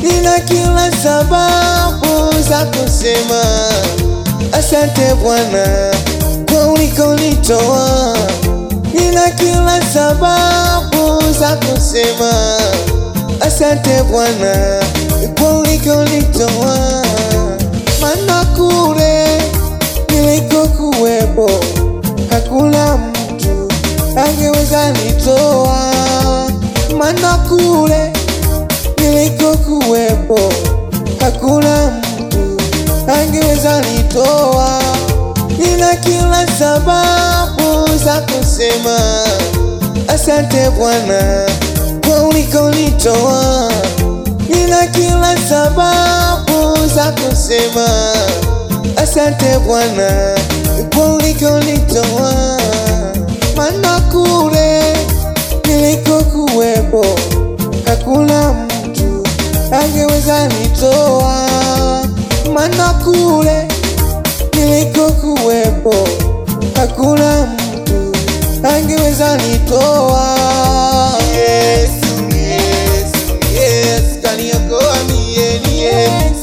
nina kila sababu za kusema asante Bwana kwa ulikonitoa. Nina kila sababu za kusema asante Bwana kwa ulikonitoa, maana kule nilikokuwepo hakuna mtu angeweza nitoa, maana kule nilikokuwepo hakuna mtu angeweza nitoa. Nina kila sababu za kusema asante Bwana kwa ulikonitoa. Nina kila sababu za kusema asante Bwana kwa ulikonitoa, maana kule nilikokuwepo hakuna mtu angeweza nitoa, maana kule nilikokuwepo hakuna mtu angeweza nitoa. Yesu, Yesu, Yesu kaniokoa mie, ni Yesu